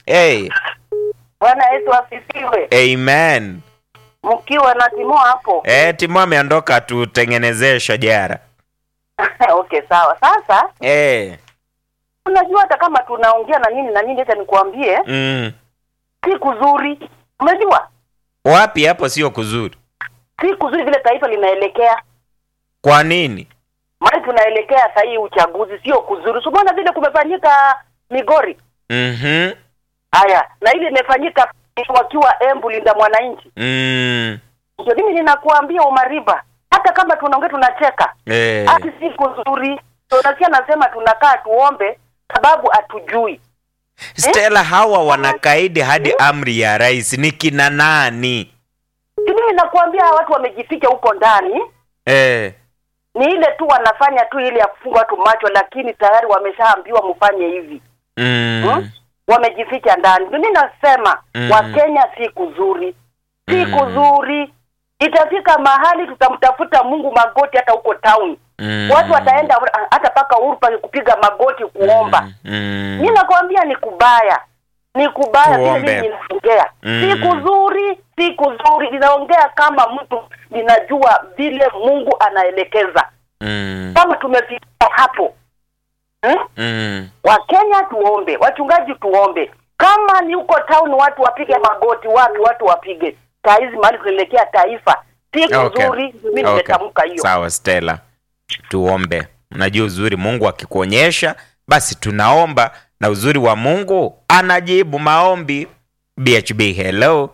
Hey, Bwana Yesu asifiwe. amen. Mkiwa na Timo hapo. Eh, Timo ameondoka tutengenezee shajara. okay, sawa. Sasa Eh, unajua hata kama tunaongea na nini na nini, acha nikuambie, mm. si kuzuri. Umejua Wapi hapo sio kuzuri? si kuzuri vile taifa linaelekea, Kwa nini? maana tunaelekea saa hii uchaguzi, sio kuzuri. Usiona vile kumefanyika Migori Mhm. haya na ile imefanyika wakiwa Embu Linda Mwananchi. Mm. Ndio mimi ninakuambia Umariba, hata kama tunaongea tunacheka Eh. hati si kuzuri. So nasikia nasema tunakaa tuombe, sababu hatujui Stella, hawa wanakaidi hadi amri ya rais ni kina nani? si mimi nakuambia hawa watu wamejificha huko ndani, Eh. ni ile tu wanafanya tu ile ya kufunga watu macho, lakini tayari wameshaambiwa mfanye hivi Mm. hmm? Wamejificha ndani. Ndio mimi nasema Mm. Wakenya si kuzuri, si Mm. kuzuri. Itafika mahali tutamtafuta Mungu magoti hata huko town Mm. watu wataenda hata paka Uhuru Park kupiga magoti kuomba. Mm. Mimi nakwambia ni kubaya, ni kubaya vile Tuombe. mimi ninaongea, Mm. si kuzuri, si kuzuri. Ninaongea kama mtu ninajua vile Mungu anaelekeza. Mm. Kama tumefikia hapo hmm? Mm. Wakenya tuombe, wachungaji tuombe. Kama ni huko town watu wapige magoti, wapi watu wapige. Saa hizi mahali tunaelekea taifa, si Okay. kuzuri. Mimi Okay. nimetamka hiyo. Sawa Stella, tuombe. Unajua uzuri Mungu akikuonyesha, basi tunaomba, na uzuri wa Mungu anajibu maombi. BHB hello.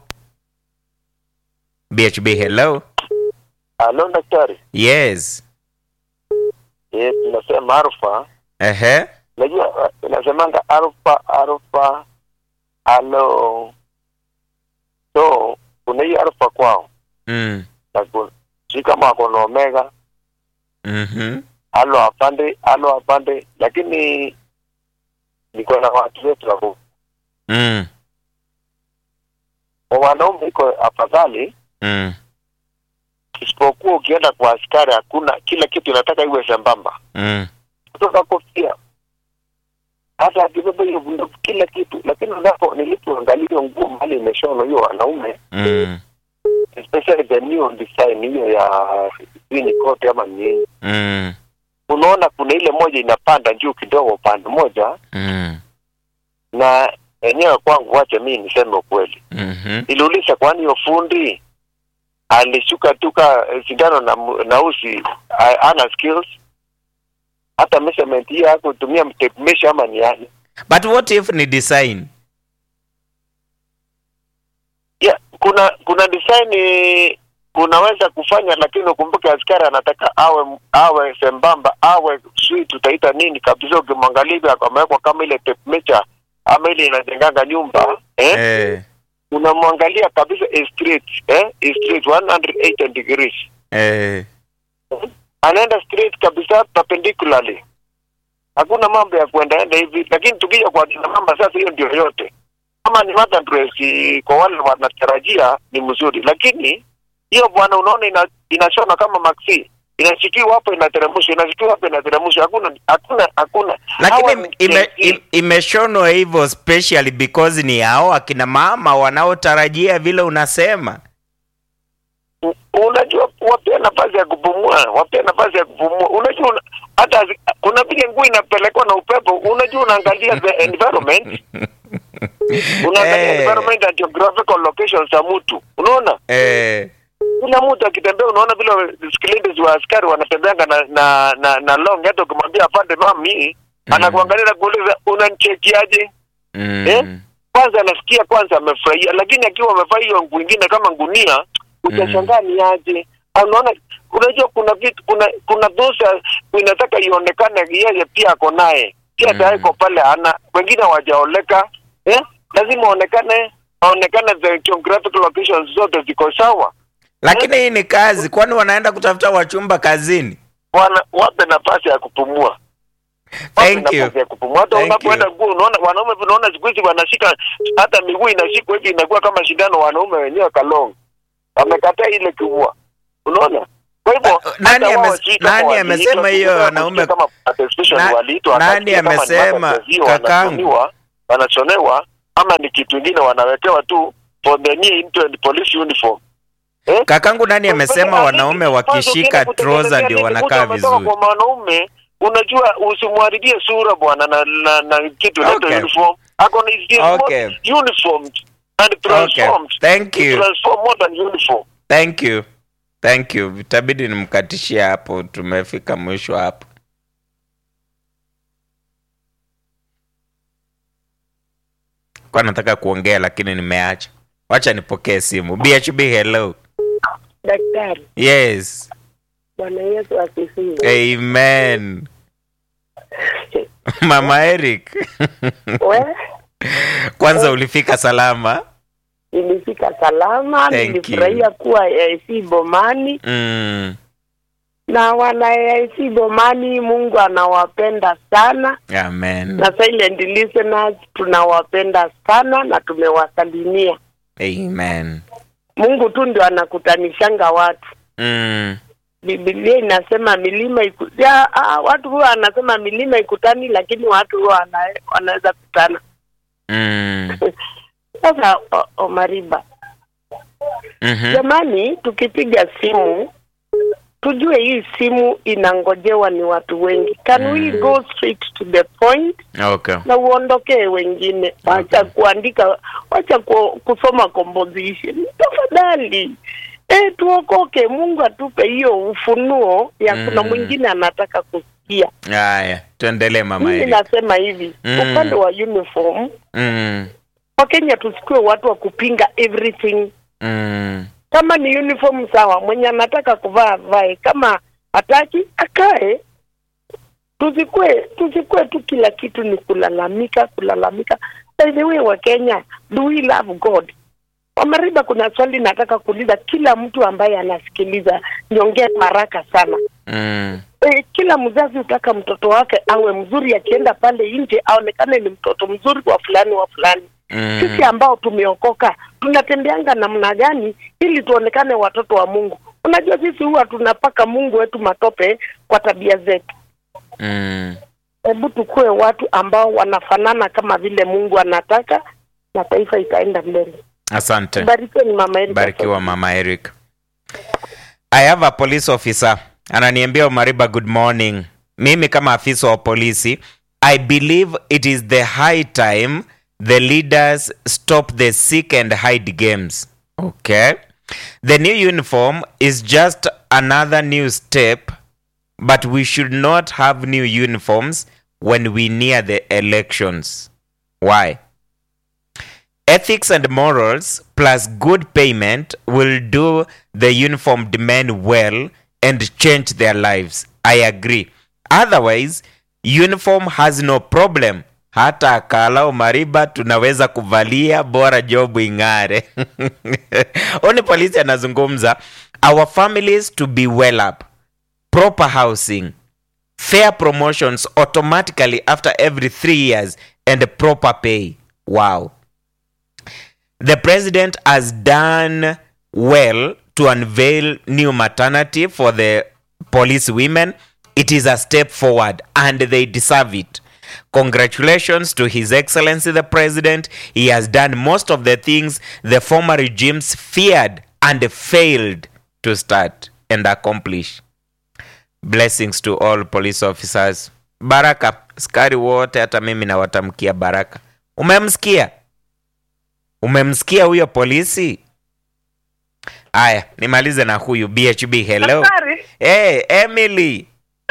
BHB hello. Halo daktari. Yes. Yes, tunasema alfa. Ehe. Unajua uh, inasemanga alfa alfa halo. So kuna hii alfa kwao. Mm. Na kuna si kama wako na omega, Mhm. halo apande, halo apande, lakini niko na watu wetu hapo. Mm. Kwa wanaume iko afadhali, Mm. isipokuwa ukienda kwa askari hakuna kila kitu inataka iwe sambamba. Mm. kutoka kofia hata akibeba hiyo bunduki kila kitu, lakini unapo nilipoangalia nguo mahali imeshonwa hiyo wanaume Mm. especially the new design hiyo ya sijui ni kote ama nini, Mm. unaona kuna ile moja inapanda juu kidogo upande moja, Mm. na enyewe kwangu, wacha mimi niseme ukweli, Mhm. niliuliza kwani hiyo fundi alishuka tuka sindano na, mu- na usi a- ana skills hata measurement hiyo hakutumia tape measure ama ni yani But what if ni design? yeah, kuna kuna design eh, unaweza kufanya lakini ukumbuke askari anataka awe awe sembamba awe sijui tutaita nini kabisa ukimwangalia hivi amewekwa kama ile tape measure ama ile inajenganga nyumba eh? Eh. unamwangalia kabisa is straight eh? is straight 180 degrees Eh. anaenda straight kabisa perpendicularly hakuna mambo ya kuendaenda hivi lakini tukija kwa kina mama sasa hiyo ndio yote kama ni mother dress eh, kwa wale wanatarajia ni mzuri lakini hiyo bwana unaona ina, inashona kama maxi inashikiwa hapo inateremshwa inashikiwa hapo inateremshwa hakuna hakuna hakuna Hawa Lakini ni ime, Gen Z. im- imeshonwa hivyo specially because ni hao akina mama wanaotarajia vile unasema. U- unajua wapea nafasi ya kupumua wapea nafasi ya kupumua unajua una, hata zi- kuna vile nguo inapelekwa na upepo unajua unaangalia the environment unaangalia Eh. environment and geographical locations za mtu unaona Eh. kila mtu akitembea unaona vile skeleton wa askari wanatembeanga na na na, na long hata ukimwambia afande mami Mm. anakuangalia na kuuliza unanichekiaje Mm. Eh? kwanza anasikia kwanza amefurahia lakini akiwa amevaa hiyo nguo ingine kama ngunia utashangaa ni aje unaona unajua kuna vitu kuna kuna dosa inataka ionekane yeye pia ako naye pia Mm. tayari iko pale ana wengine hawajaoleka eh? lazima aonekane aonekane the geographical locations zote ziko sawa Lakini hii ni kazi, kwani wanaenda kutafuta wachumba kazini? wana wape nafasi ya kupumua Wape Thank you. nafasi ya kupumua hata Thank unapoenda nguo unaona wanaume unaona siku hizi wanashika hata miguu inashikwa hivi inakuwa kama shindano wanaume wenyewe kalong wamekataa ile kivua unaona kwa hivyo Uh, nani hata wao ame- sijui kama nani waliitwa, amesema hiyo sijui wanaume- kama especially Na- waliitwa nani wakasikia kama ni amesema, mabazio, kakangu? wanashonewa wanachonewa ama ni kitu ingine wanawekewa tu for the near into and police uniform eh? Kakangu nani amesema wanaume wakishika trouser ndio wanakaa vizuri? Kwa mwanaume unajua, usimharibie sura bwana na, na, na kitu Okay. okay. uniform ako na is Okay. uniformed and Okay. transformed Thank you. transform more than uniform Thank you. Thank you. Itabidi nimkatishie hapo, tumefika mwisho hapo. Kwa nataka kuongea lakini nimeacha. Wacha nipokee simu. BHB hello. Daktari, Yes. Bwana Yesu asifiwe. Amen. Mama Eric. We Kwanza ulifika salama? nilifika salama, Thank nilifurahia kuwa AIC Bomani Mm. na wana AIC Bomani, Mungu anawapenda sana Amen. na silent listeners tunawapenda sana na tumewasalimia. Amen. Mungu tu ndio anakutanishanga watu. Mm. Biblia inasema milima iku... ya, ah, watu huwa anasema milima ikutani, lakini watu huwa wana, wanaweza kutana. Mm. Sasa o- Omariba, Mhm. jamani, tukipiga simu tujue hii simu inangojewa ni watu wengi. Can we Mm. go straight to the point Okay. na uondokee wengine, wacha kuandika, wacha ku, kusoma composition tafadhali. E, tuokoke. Mungu atupe hiyo ufunuo ya kuna Mm. mwingine anataka kusikia. Haya, tuendelee mama Mimi Eric. nasema hivi Mm. upande wa uniform, Mm. Wakenya tusikue watu wa kupinga everything Mm. kama ni uniform sawa, mwenye anataka kuvaa vae, kama hataki akae. Tusikue tusikue tu kila kitu ni kulalamika kulalamika. By the way, wa Kenya, do we love God? Wamariba, kuna swali nataka kuuliza kila mtu ambaye anasikiliza, niongee haraka sana. Mm. E, kila mzazi hutaka mtoto wake awe mzuri, akienda pale nje aonekane ni mtoto mzuri wa fulani wa fulani Mm. sisi ambao tumeokoka tunatembeanga namna gani ili tuonekane watoto wa Mungu? Unajua sisi huwa tunapaka Mungu wetu matope kwa tabia zetu. Mm. Hebu tukue watu ambao wanafanana kama vile Mungu anataka, na taifa itaenda mbele. Asante. Barikiweni mama Erika. Barikiwa mama Eric. I have a police officer ananiambia Omariba, good morning. Mimi kama afisa wa polisi, I believe it is the high time the leaders stop the seek and hide games. Okay. The new uniform is just another new step, but we should not have new uniforms when we near the elections. Why? Ethics and morals plus good payment will do the uniformed men well and change their lives. I agree. Otherwise, uniform has no problem. Hata akala umariba tunaweza kuvalia bora job ing'are. Oni polisi anazungumza our families to be well up, proper housing, fair promotions automatically after every three years and proper pay. Wow. The president has done well to unveil new maternity for the police women. It is a step forward and they deserve it. Congratulations to His Excellency the President. He has done most of the things the former regimes feared and failed to start and accomplish. Blessings to all police officers. Baraka, askari wote, hata mimi nawatamkia baraka. Umemsikia? Umemsikia huyo polisi? Aya, nimalize na huyu BHB. Hello. Daktari, Hey, Emily.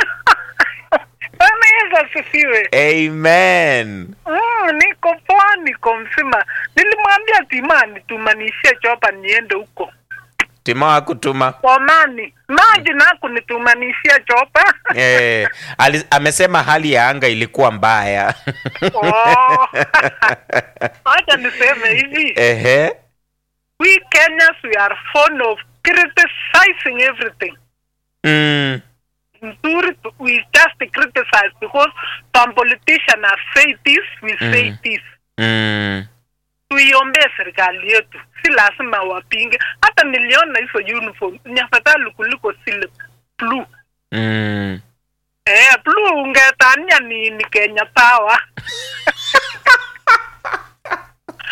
Bwana Yesu asifiwe. Amen. Mm, niko poa, niko mzima. Nilimwambia Timani tumanishie chopa niende huko Timo hakutuma. Omani, maji naku nitumanishie chopa Eh, ali, amesema hali ya anga ilikuwa mbaya. Oh. Acha niseme hivi, Ehe. we Kenyans we are fond of criticizing everything. Mm. Nzuri, tu- we just criticize because some politician have said this, we say Mm. this. Mm. tuiombee serikali yetu, si lazima wapinge. Hata niliona hizo uniform ni afadhali kuliko zile blue. Mm. Eh, blue ungetania ni, ni Kenya Power.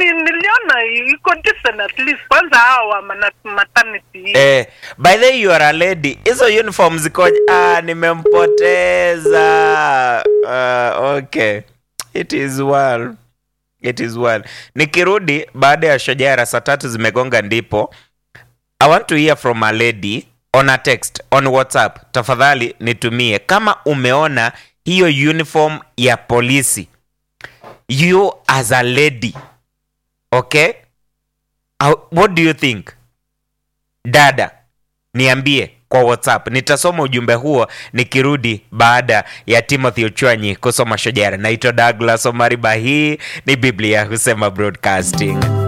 ni, niliona iko decent at least kwanza hao wa mana- maternity Eh, by the way you are a lady. Hizo uniform zikoje? Ah, nimempoteza. Uh, okay. It is well. It is well. Nikirudi baada ya shojara saa tatu zimegonga ndipo I want to hear from a lady on a text on WhatsApp. Tafadhali nitumie kama umeona hiyo uniform ya polisi. You as a lady. Okay? Uh, what do you think? dada niambie kwa whatsapp nitasoma ujumbe huo nikirudi baada ya timothy ochwanyi kusoma shojara naitwa douglas omariba hii ni biblia husema broadcasting